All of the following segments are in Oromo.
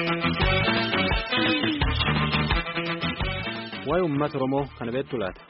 Waa'ee uummata Oromoo kana beektu laata?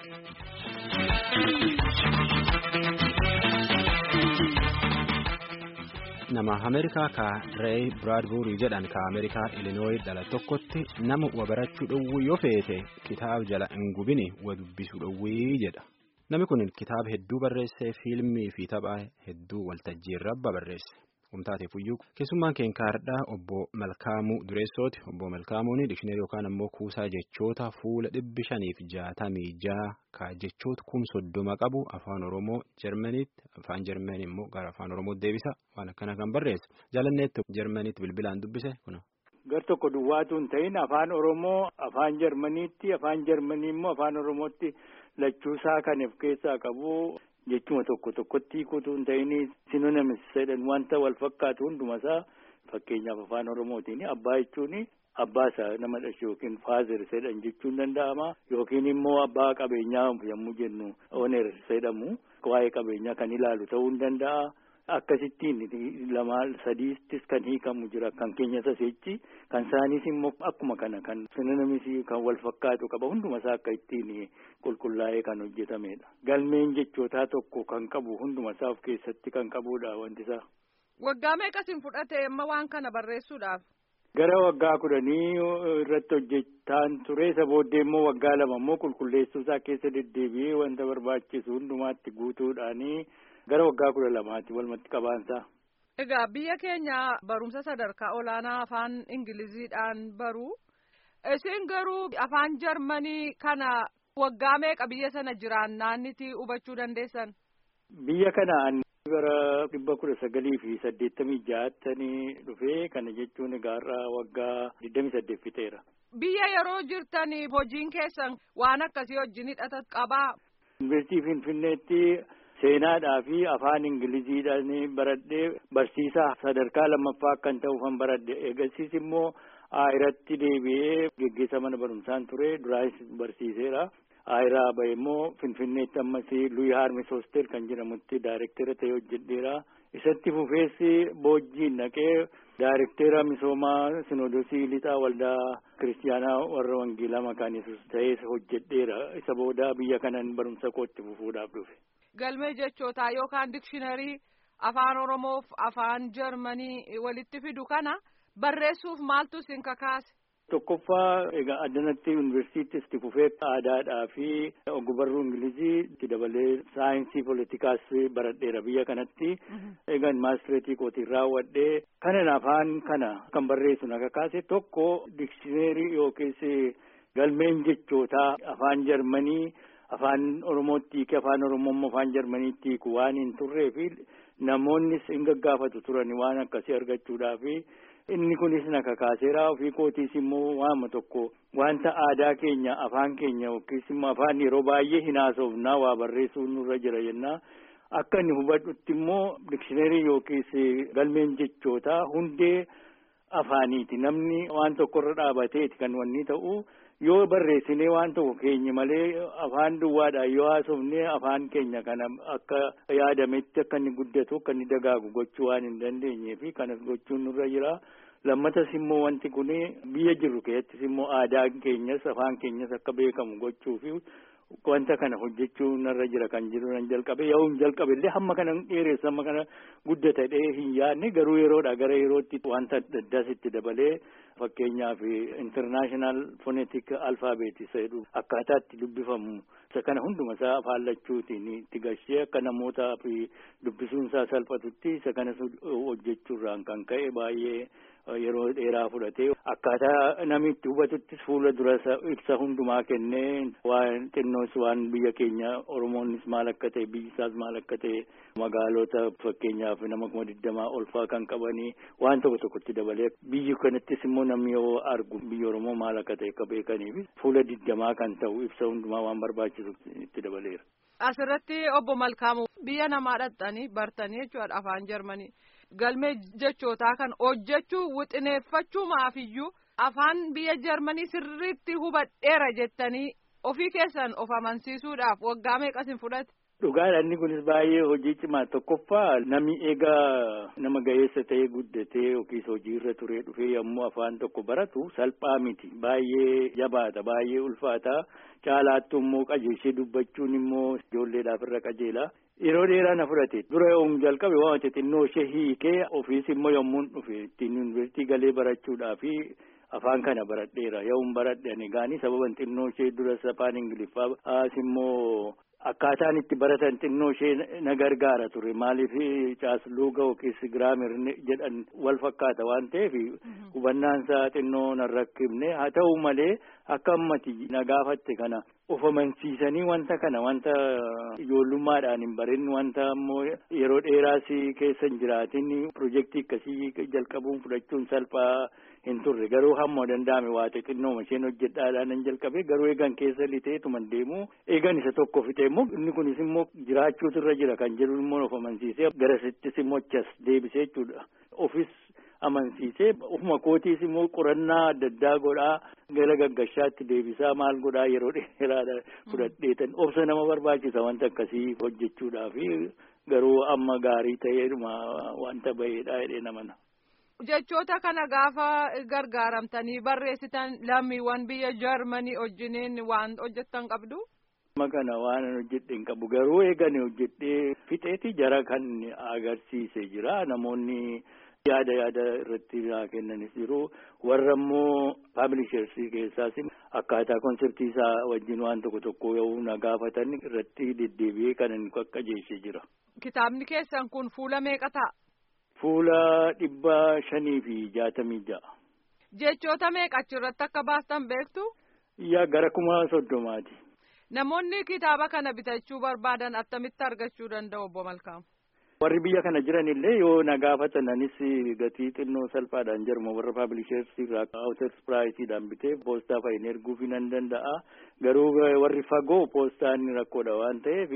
Nama Ameerikaa ka Reey Biraadbuurii jedhan ka Ameerikaa Ilinooyi dhala tokkotti nama wa barachuu dhowwuu yoo feete kitaaba jala hin gubini wa dubbisuu dhowwii jedha. Namni kun kitaaba hedduu barreessee fiilmii fi tapha hedduu waltajjii irra barreesse. Humtaateef iyyuu keessummaan keenkaardhaa obbo Malkaamuu Dureessooti. Obbo Malkaamuun dikshineerii yookaan ammoo kuusaa jechoota fuula dhibbi shaniif jaatamii jaha ka jechoota kum soddoma qabu afaan Oromoo Jarmaniitti afaan Jarmanii immoo gara afaan Oromootti deebisa waan akkana kan barreesse. Jaalanneetti Jarmaniitti bilbilaan dubbise kuna. Gar tokko duwwaatu hin ta'in afaan Oromoo afaan Jarmaniitti afaan Jarmanii immoo afaan Oromootti lachuusaa kan of keessaa qabu. Jechuma tokko tokkotti hiikuutu hin ta'in sinonimis jedhan wanta wal fakkaatu hundumasaa fakkeenyaaf afaan Oromootiin abbaa jechuun abbaa isaa nama dhashe yookiin faazer jedhan jechuun danda'ama yookiin immoo abbaa qabeenyaa yommuu jennu oner jedhamu waa'ee qabeenyaa kan ilaalu ta'uu hin danda'a. Akkasittiin lama sadiittis kan hiikamu jira kan keenya saseechi kan isaaniis immoo akkuma kana kan sinonimis kan wal fakkaatu qaba hundumasaa akka ittiin qulqullaa'ee kan hojjetamedha. Galmeen jechootaa tokko kan qabu hundumasaa of keessatti kan qabudha wanti isaa. Waggaa meeqasin fudhate amma waan kana barreessuudhaaf? Gara waggaa kudhanii irratti hojjetaan ture isa booddee immoo waggaa lama immoo qulqulleessuusaa keessa deddeebi'ee wanta barbaachisu hundumaatti guutuudhaanii. Gara waggaa kudha lamaati walumatti qabaansaa. Egaa biyya keenya barumsa sadarkaa olaanaa afaan Ingiliziidhaan baru. Isin garuu afaan Jarmanii kana waggaa meeqa biyya sana jiraannaaniti hubachuu dandeessan? Biyya kanaan bara dhibba kudha sagalii fi saddeettamii ja'attanii dhufee kana jechuun egaa waggaa digdamii saddeet fixeera. Biyya yeroo jirtanii hojiin keessan waan akkasii wajjin hidhata qabaa? Yuunivarsiitii Finfinneetti. Seenaadhaa fi afaan Ingiliziidhaan baradhee barsiisaa sadarkaa lammaffaa kan ta'uufan baradhe eegasiis immoo Ayiratti deebi'ee geggeessa mana barumsaan ture duraanis barsiiseera. Ayiraa bahe immoo Finfinneetti ammas Luyi Haarmis Hoostel kan jedhamutti daayirektera ta'ee hojjedheera. Isatti fufeessi boojjiin naqee daayirektera misoomaa Sinoodosii Lixaa Waldaa Kiristiyaanaa warra Wangeelaa Maqaan Yesuus ta'ee hojjedheera. Isa booda biyya kanan barumsa kootti fufuudhaaf dhufe. Galmee jechootaa yookaan dikshiinarii afaan Oromoof afaan Jarmanii walitti fidu kana barreessuuf maaltu isin kakaase? Tokkoffaa egaa addanatti yuunivarsiitii itti fufee aadaadhaa fi ogbarruu Ingilizii itti dabalee saayinsii poolitikaas baradheera biyya kanatti. Egaa maastireetii kootiin raawwadhee kanan afaan kana kan barreessu na kakaase tokko dikshiinarii yookiis galmeen jechootaa afaan Jarmanii. Afaan Oromootti hiike afaan Oromoo afaan Jarmaniitti hiiku waan hin turree fi namoonnis hin gaggaafatu turan waan akkasii argachuudhaaf inni kunis na kakaaseera ofii kootiis immoo waama tokko wanta aadaa keenya afaan keenya yookiis immoo afaan yeroo baay'ee hin haasofnaa waa barreessuun nurra jira jennaa akka inni hubadhutti immoo dikshiinarii yookiis galmeen jechootaa hundee afaaniiti namni waan tokkorra dhaabateeti kan wanni ta'u. yoo barreessinee waan tokko keenya malee afaan duwwaadhaan yoo haasofnee afaan keenya kana akka yaadametti akka inni guddatu akka inni dagaagu gochuu waan hin dandeenyee fi kanas gochuun nurra jira. Lammatas immoo wanti kun biyya jirru keessattis immoo aadaan keenyas afaan keenyas akka beekamu gochuu fi wanta kana hojjechuu narra jira kan jiru nan jalqabe yoo hin jalqabe illee hamma kana dheereessa hamma kana guddatadhee hin yaadne garuu yeroodha gara yerootti wanta addaas itti dabalee fakkeenyaaf international phonetic alphabet isa jedhu akkaataa itti dubbifamu isa kana hunduma isaa afaan lachuutiin itti gashee akka namootaa fi dubbisuun isaa salphatutti isa kanas hojjechuurraan kan ka'e baay'ee yeroo dheeraa fudhatee akkaataa namni itti hubatuttis fuula dura ibsa hundumaa kennee waan xinnoos waan biyya keenya oromoonis maal akka ta'e biyyi isaas maal akka ta'e magaalota fakkeenyaaf nama kuma digdamaa olfaa kan qabanii waan tokko tokkotti dabalee biyyi kanattis immoo namni yoo argu biyya oromoo maal akka ta'e akka beekaniif fuula digdamaa kan ta'u ibsa hundumaa waan barbaachisu itti dabaleera. Asirratti obbo Malkaamu biyya namaa dhaqxanii bartanii jechuudha afaan Jarmanii. Galmee jechootaa kan hojjechuu wixineeffachuumaafiyyuu afaan biyya Jarmanii sirriitti hubadheera jettanii ofii keessan of amansiisuudhaaf waggaa meeqasin fudhate? Dhugaadha inni kunis baay'ee hojii cimaa tokkoffaa namni egaa nama ga'eessa ta'ee guddatee yookiis hojiirra turee dhufee yommuu afaan tokko baratu salphaa miti baay'ee jabaata baay'ee ulfaata caalaattu immoo qajeelchee dubbachuun immoo ijoolleedhaaf irra qajeela. Yeroo dheeraa na fudhate dura yommuu jalqabe waan xixinnoo ishee hiikee ofiis immoo yommuu dhufe ittiin yuunivarsiitii galee barachuudhaafi afaan kana baradheera yommuu baradhani gaanii sababan xinnoo ishee duras afaan ingiliffaa as immoo. Akkaataan itti baratan xinnoo ishee na gargaara ture maaliif caasluuga yookiis giraamer jedhan wal fakkaata waan ta'eef hubannaan isaa xinnoo na rakkifne haa ta'u malee akka ammati na gaafatte kana of amansiisanii wanta kana wanta ijoollummaadhaan hin barin wanta ammoo yeroo dheeraas keessa hin jiraatin pirojektii akkasii jalqabuun fudhachuun salphaa hin turre garuu hamma danda'ame waa xixinnooma isheen hojjedhaadhaan hin jalqabe garuu eegan keessa lixeetuman deemu eegan isa tokko fixe immoo inni kunis immoo jiraachuutu irra jira kan jedhu immoo of amansiisee garasittis immoo achas deebisee jechuudha ofis amansiisee ofuma kootiis immoo qorannaa adda addaa godhaa gara gaggashaatti deebisaa maal godhaa yeroo dheeraadha fudhadheetan obsa nama barbaachisa wanta akkasii hojjechuudhaaf garuu amma gaarii ta'eedhuma wanta baheedha jedhee namana. Jechoota kana gaafa gargaaramtanii barreessitan lammiiwwan biyya Jarmanii wajjiniin waan hojjettan qabdu. Amma kana waan hojjedhe hin qabu garuu eegani hojjedhee fixeeti jara kan agarsiise jira namoonni yaada yaada irratti naa kennanis jiru warra immoo paabilishersii keessaas akkaataa konseptii isaa wajjin waan tokko tokko yoo na gaafatan irratti deddeebi'ee kan inni qaqqajeeshe jira. Kitaabni keessan kun fuula meeqa ta'a? Fuula dhibba shanii fi jaatamii ja'a. Jechoota meeqa achirratti akka baastan beektu? Yaa gara kuma soddomaati. Namoonni kitaaba kana bitachuu barbaadan attamitti argachuu danda'u obbo Malkaam? Warri biyya kana jiran illee yoo na gaafatanis gatii xinnoo salphaadhaan jirma warra paabilisheersii irraa awuters piraayisiidhaan bitee poostaa fa'iin erguuf nan danda'a. Garuu warri fagoo poostaan rakkoodha waan ta'eef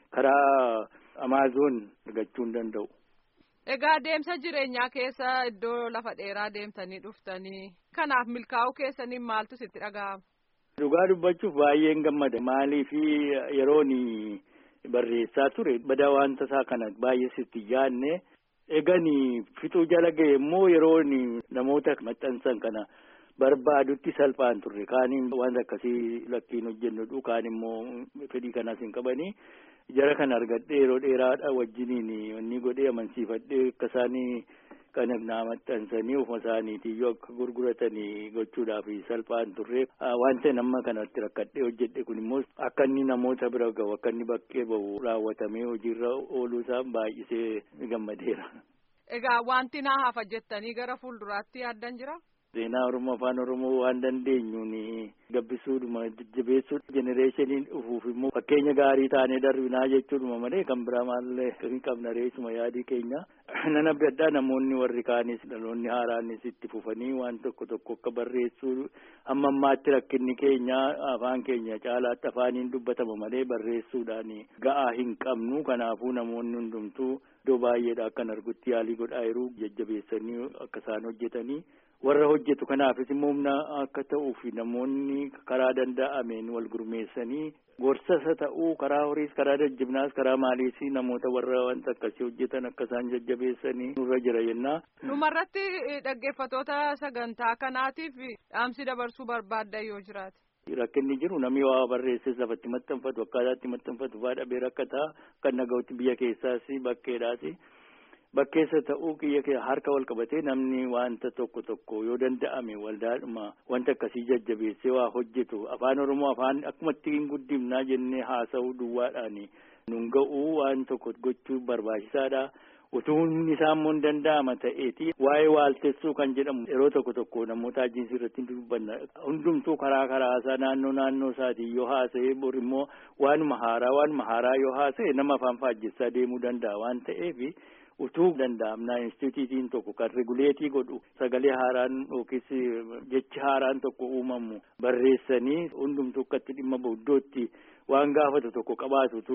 karaa amaazoon argachuu hin danda'u. Egaa deemsa jireenyaa keessa iddoo lafa dheeraa deemtanii dhuftanii kanaaf milkaa'uu keessaniin maaltu sitti dhaga'ama? Dhugaa dubbachuuf baay'een gammada maaliif yeroon barreessaa ture badaa wanta isaa kana baay'ee sitti yaadne eeganii fixuu jala ga'e immoo yeroon namoota maxxansan kana barbaadutti salphaan turre kaaniin wanta akkasii lakkiin hojjennudhu kaan immoo fedhii kanaas hin qabanii. jara kana argadhee yeroo dheeraadha wajjiniin wanni godhee amansiifadhee akka isaanii kana naa maxxansanii ofuma isaaniitii yoo akka gurguratanii gochuudhaaf salphaan turre wanta nama kanatti rakkadhee hojjedhe kun immoo akka inni namoota bira gahu akka inni bakkee bahu raawwatamee hojiirra ooluu isaa baay'isee gammadeera. Egaa wanti naa hafa jettanii gara fuulduraatti yaaddan jira? Seenaa Oromoo Afaan Oromoo waan dandeenyuun gabbisuudhuma jajjabeessuu jenereeshiniin dhufuuf immoo fakkeenya gaarii taanee darbinaa jechuudhuma malee kan biraa maallee hin qabna reessuma yaadii keenya. Nan abdadhaa namoonni warri kaanis dhaloonni haaraanis itti fufanii waan tokko tokko akka barreessuu hamma ammaatti rakkinni keenya afaan keenya caalaatti afaaniin dubbatama malee barreessuudhaan ga'aa hin qabnu kanaafuu namoonni hundumtuu iddoo baay'eedha akkan argutti yaalii godhaa jiru jajjabeessanii akka isaan hojjetanii. warra hojjetu kanaafis immoo humna akka ta'uuf namoonni karaa danda'ameen wal gurmeessanii gorsasa ta'uu karaa horiis karaa jajjabinaas karaa maaliis namoota warra wanta akkasii hojjetan akka isaan jajjabeessanii nurra jira jennaa. Dhumarratti dhaggeeffatoota sagantaa kanaatiif dhaamsi dabarsuu barbaadda yoo jiraate. Rakkinni jiru namni waa barreesses lafatti maxxanfatu akkaataatti maxxanfatu fa'aa dhabee rakkataa kan naga'utti biyya keessaas bakkeedhaas. Bakkeessa ta'uu kiyya kee harka wal qabatee namni wanta tokko tokko yoo danda'ame waldaadhuma wanta akkasii jajjabeessee waa hojjetu afaan oromoo afaan akkuma ittiin guddifnaa jennee haasa'uu duwwaadhaan nun ga'uu waan tokko gochuu barbaachisaadha. Utuu humni isaa immoo hin danda'ama ta'eeti waa'ee waaltessuu kan jedhamu yeroo tokko tokko namoota ajiinsi irratti dubbanna hundumtuu karaa karaa isaa naannoo naannoo isaatii yoo haasa'e bor immoo waanuma haaraa waanuma haaraa yoo haasa'e nama afaan faajjessaa deemuu danda'a waan ta'eef. utuu danda'amnaa instituutiin tokko kan reguleetii godhu sagalee haaraan yookiis jechi haaraan tokko uumamu barreessanii hundumtuu akkatti dhimma bahu iddootti waan gaafatu tokko qabaatutu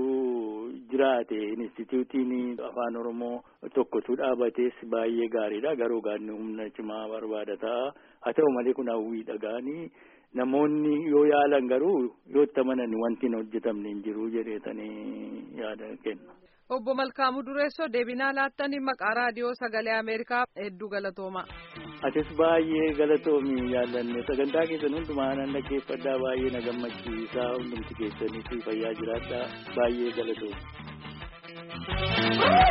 jiraate instituutiin afaan oromoo tokkotu dhaabates baay'ee gaariidha garuu gaanni humna cimaa barbaada ta'a haa ta'u malee kun hawwii dhagaanii namoonni yoo yaalan garuu yoo itti amanan wanti hin hojjetamne hin jiru jedheetanii yaada kenna. Obbo Malkaamuu Dureessoo deebinaa laattanii maqaa raadiyoo sagalee Ameerikaa hedduu galatooma. Atis baay'ee galatoomi yaallanne sagantaa keessan hundumaa nan dhaggeeffadhaa baay'ee na gammachiisaa hundumti keessanitti fayyaa jiraadhaa baay'ee galatoomi.